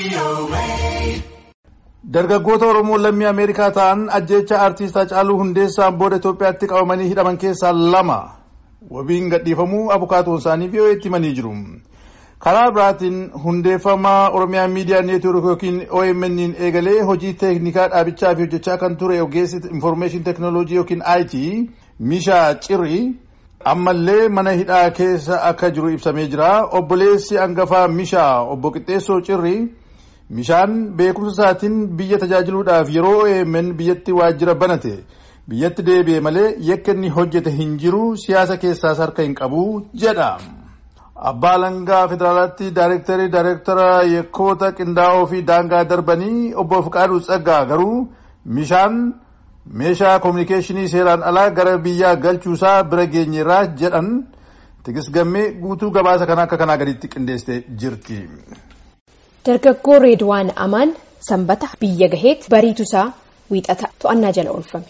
Dargaggoota Oromoo lammii Ameerikaa ta'an ajjeecha artiist Hacaaluu Hundeessaan booda Itoophiyaatti qabamanii hidhaman keessaa lama wabiin gadhiifamuu abukaatoon isaanii VOA'tti himanii jiru. Karaa biraatiin hundeeffama Oromiyaa Miidiyaa Neetwoork yookiin OMN'n eegalee hojii teeknikaa dhaabichaa fi hojjechaa kan ture ogeessi Infoormeeshin Teeknooloojii yookiin IT Mishaa Cirri ammallee mana hidhaa keessa akka jiru ibsamee jira. Obboleessi hangafaa Mishaa obbo Qixxeessoo Cirri Mishaan beekumsa isaatiin biyya tajaajiluudhaaf yeroo OMN biyyatti waajjira banate biyyatti deebi'e malee yakka inni hojjete hin jiru siyaasa keessaas harka hin qabu jedha. Abbaa Alangaa Federaalaatti Daayirektarii Daayirektara yakkoota qindaa'oo fi daangaa darbanii obbo Fiqaaduu Tsaggaa garuu Mishaan meeshaa koominikeeshinii seeraan alaa gara biyyaa galchuusaa bira geenyeerraa jedhan tigisgammee guutuu gabaasa kana akka kanaa gaditti qindeessitee jirti. Dargaggoo Reedwaan Amaan sanbata biyya gaheetti bariitusaa wiixata to'annaa jala oolfame.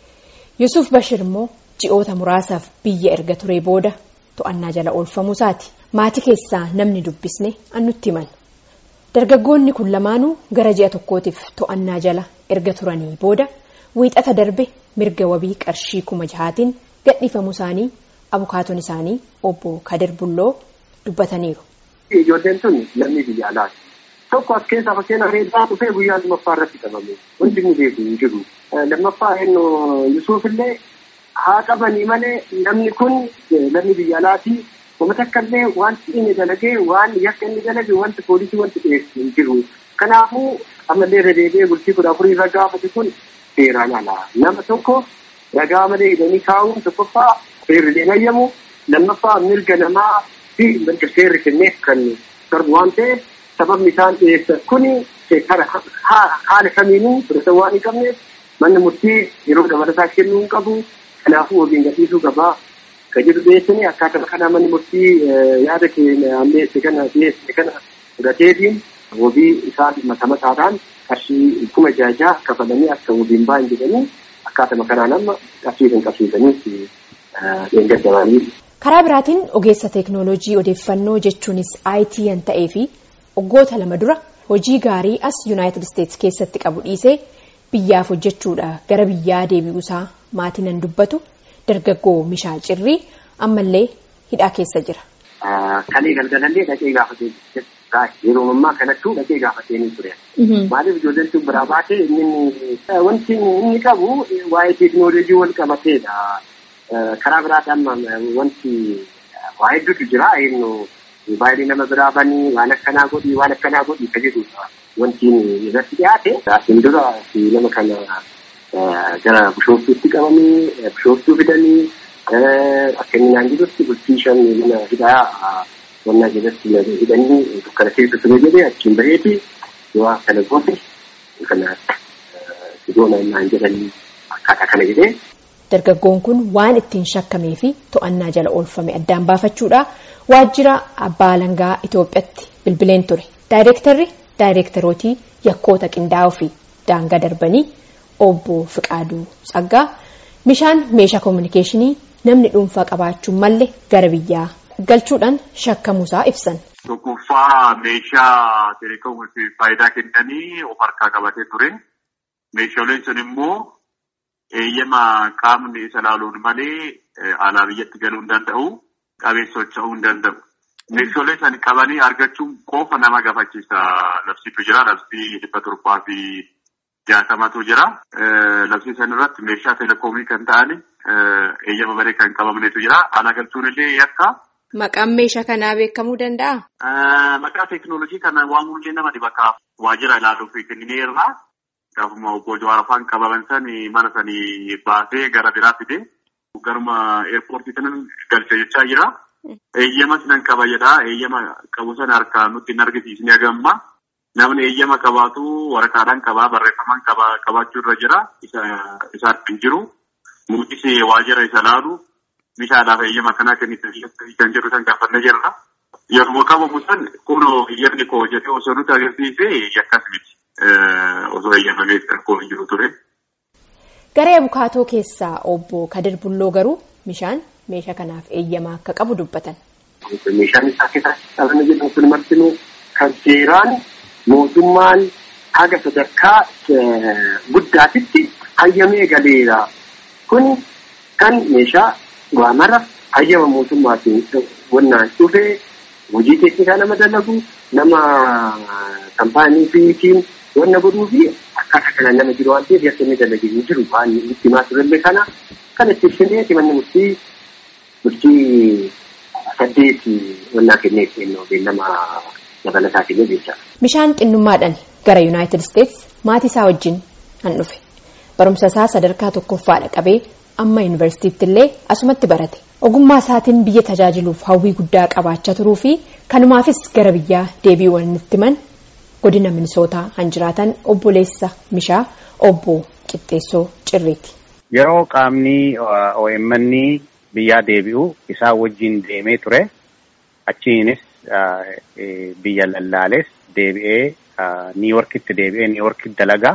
Yusuf Bashir immoo ji'oota muraasaaf biyya erga turee booda to'annaa jala oolfamuu isaati. Maatii keessaa namni dubbisne annutti himan. Dargaggoonni kun lamaanuu gara ji'a tokkootiif to'annaa jala erga turanii booda wiixata darbe mirga wabii qarshii kuma jahaatiin gadhiifamuu isaanii abukaatoon isaanii obbo Kadir Bulloo dubbataniiru. Ijoolleen tun lammii biyya alaati. Tokko as keessaa fakkeenyaaf reedaa dhufee guyyaa lammaffaa irratti qabame. Wanti nu beeku hin jiru. Lammaffaa eenyu Yusuuf illee haa qabanii malee namni kun lammii biyya alaati. Uummata akka illee wanti inni dalagee waan yakka inni dalage wanti poolisii wanti dhiyeessu hin jiru. Kanaafuu ammallee irra deebi'ee bultii kudha afurii irra gaafate kun seeraan alaa. Nama tokko ragaa malee hidhanii kaa'uun tokkoffaa seerri deemayyamu lammaffaa mirga namaa fi mirga seerri kenneef kan darbu waan ta'eef sababni isaan dhiyeessan kuni haala kamiinuu fudhatan waan hin qabneef manni murtii yeroo dabalataa kennuu hin qabu. Kanaafuu wabiin gadhiisuu qabaa. Kan jedhu dhiyeessanii akkaataa kana manni murtii yaada keenya ammeesse kana dhiyeesse kana fudhateetiin wabii isaan mata mataadhaan qarshii kuma jaajaa kafalanii akka wabiin bahan jedhanii akkaataa kanaan amma qarshii kan qabsiisaniif dheengaddamanii. Karaa biraatiin ogeessa teeknooloojii odeeffannoo jechuunis IT kan ta'ee fi waggoota lama dura hojii gaarii as Yuunaayitid Isteetsi keessatti qabu dhiisee biyyaaf hojjechuudha gara biyyaa deebi'uusaa maatiin nan dubbatu dargaggoo Mishaa Cirrii ammallee hidhaa keessa jira. Kalee galgalallee dhaqee gaafatee yeroo ammaa kanattuu dhaqee gaafatee ni ture. Maaliif ijoolleen tun biraa baatee inni wanti inni qabu waa'ee teeknooloojii wal qabateedha. Karaa biraadhaan wanti waa hedduutu jira. Baay'ee nama biraa banii waan akkanaa godhii waan akkanaa godhii ka jedhudha. Wanti irratti dhiyaate asiin dura nama kana gara bishooftuutti qabanii bishooftuu fidanii akka inni naan jedhutti bultii shan mana hidhaa wannaa jalatti hidhanii dukkana keessa ture jedhee achiin baheeti yoo akkana goote kana sidoona naan jedhanii akkaataa kana jedhee. Dargaggoon kun waan ittiin shakkamee fi to'annaa jala oolfame addaan baafachuudha. Waajjira abbaa alangaa Itoophiyaatti bilbileen ture. Daayirektarri daayirektarootii yakkoota qindaa'oo fi daangaa darbanii obbo Fiqaaduu Tsaggaa Mishaan meeshaa koominikeeshinii namni dhuunfaa qabaachuun malle gara biyyaa galchuudhaan shakkamuusaa ibsan. Tokkoffaa meeshaa teleekoomiif faayidaa kennanii of harkaa qabatee ture. Meeshaaleen sun immoo eeyyama qaamni isa laaluun malee alaa biyyatti galuu hin danda'u. Qabee socho'uu hin danda'u. Meeshaalee san qabanii argachuun qofa nama gaafachiisa. Labsiitu jira. Labsii dhibba torbaa fi jaatamatu jira. Labsii san irratti meeshaa teleekoomii kan ta'ani eeyyama baree kan qabamnetu jira. Alaa galchuun illee yakka. Maqaan meeshaa kanaa beekamuu danda'a? Maqaa teeknooloojii kana waamuun illee nama dhiba kaaf waajjira ilaaluuf kennineerra. Gaafuma obbo Jawaar afaan qabaman sani mana sanii baasee gara biraa fide. Garuma eerpoortii kanan galcha jechaa jira. Eeyyama sinan qaba jedha. Eeyyama qabu sana harkaa nutti hin argisiisne agamma. Namni eeyyama qabaatu waraqaadhaan qabaa barreeffamaan qabaachuu irra jira. Isaan hin jiru. Muutis waajjira isa laalu meeshaadhaaf eeyyama kanaa kan jedhu san gaafannee jirra. Yeroo qabamu san kun eeyyamni koo jedhee osoo nuti agarsiise yakkas miti. Osoo eeyyamamee rakkoo hin jiru ture. Garee abukaatoo keessaa obbo Kadir Bulloo garuu Mishaan meeshaa kanaaf eeyyama akka qabu dubbatan. Meeshaan isaa keessatti dhalana jedhamu kun martinuu kan seeraan mootummaan haga sadarkaa guddaatitti hayyamee galeera. Kun kan meeshaa waamara hayyama mootummaatiin wannaan dhufee hojii teeknikaa nama dalagu nama kaampaanii fiitiin wanna godhuu fi akkaataa kanaan nama jiru waan ta'eef yakka inni dalagee hin jiru waan itti himaa turellee kana kan itti ibsinee manni murtii murtii saddeet wannaa kennee kennuu beellama dabalataa kennee jecha. Bishaan xinnummaadhaan gara Yuunaayitid Isteets maatii isaa wajjin han dhufe. Barumsa isaa sadarkaa tokkoffaadha qabee amma yuunivarsiitiitti illee asumatti barate. Ogummaa isaatiin biyya tajaajiluuf hawwii guddaa qabaachaa turuu fi kanumaafis gara biyyaa deebi'uu waan itti himan godina minisootaa han jiraatan obboleessa Mishaa obbo Qixxeessoo Cirriiti. Yeroo qaamni OMN biyyaa deebi'u isaa wajjin deemee ture achiinis biyya lallaales deebi'ee niiworkitti deebi'ee niiworkitti dalagaa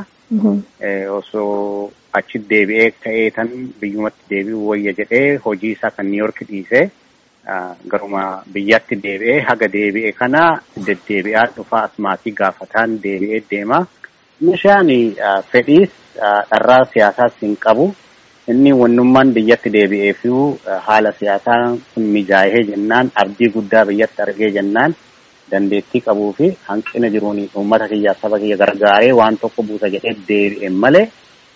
osoo achi deebi'ee ka'ee tan biyyumatti deebi'uu wayya jedhee hojii isaa kan niiworki dhiisee garuma biyyatti deebi'ee haga deebi'e kana deddeebi'aa dhufaa asmaatii gaafataan deebi'ee deema. Meeshaan fedhiis dharraa siyaasaas hin qabu. Inni wannummaan biyyatti deebi'ee fi haala siyaasaa kun mijaa'ee jennaan abdii guddaa biyyatti argee jennaan dandeettii qabuu fi hanqina jiruun uummata kiyyaa saba kiyya gargaaree waan tokko buusa jedhee deebi'e malee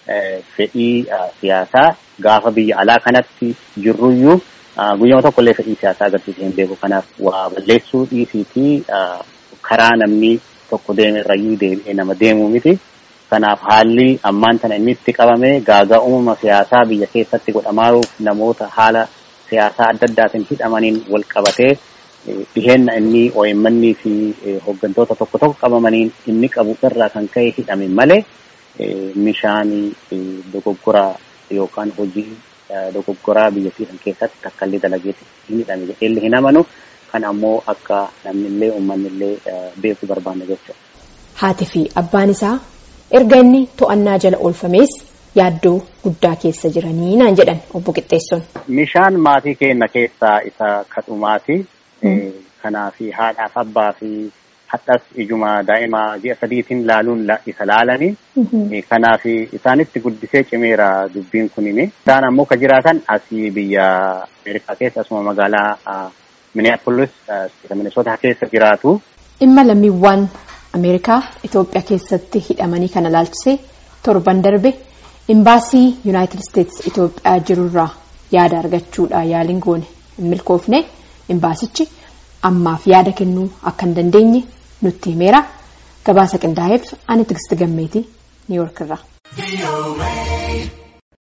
fedhii siyaasaa gaafa biyya alaa kanatti jirruyyuu guyyama tokkollee fedhii siyaasaa agarsiisee hin beeku kanaaf waa balleessuu dhiisii fi karaa namni tokko deeme irrayyuu deebi'ee nama deemuu miti. Kanaaf haalli ammaan tana inni itti qabame gaagaa uumama siyaasaa biyya keessatti godhamaaruuf namoota haala siyaasaa adda addaatiin hidhamaniin wal qabatee dhiheenna inni OMN fi hooggantoota tokko tokko qabamaniin inni qabu irraa kan ka'e hidhame malee meeshaan dogoggoraa yookaan hojii dogoggoraa biyyattii kan keessatti takkaallee dalageetti hin hidhame jedhee hin amanu kan ammoo akka namnillee uummanillee beeku barbaanne jechuudha. Haati fi abbaan isaa erga inni to'annaa jala oolfamees yaaddoo guddaa keessa jiranii naan jedhan obbo Qixxeessoon. Meeshaan maatii keenya keessaa isa kadhumaati. Kanaaf haadhaaf abbaa fi hadhas ijuma daa'ima ji'a sadiitiin laaluun isa laalanii. Kanaaf isaanitti guddisee cimeera dubbiin kunini. Isaan ammoo ka jiraatan asii biyya Ameerikaa keessa asuma magaalaa Minneapolis Minnesota keessa jiraatu. Dhimma lammiiwwan Ameerikaa Itoophiyaa keessatti hidhamanii kana laalchisee torban darbe imbaasii Yuunaayitid Isteets Itoophiyaa jirurraa yaada argachuudha yaaliin goone hin milkoofne imbaasichi ammaaf yaada kennuu akka hin dandeenye nutti himeera gabaasa qindaa'eef ani Tigist Gammeetii Niiwoorkirraa.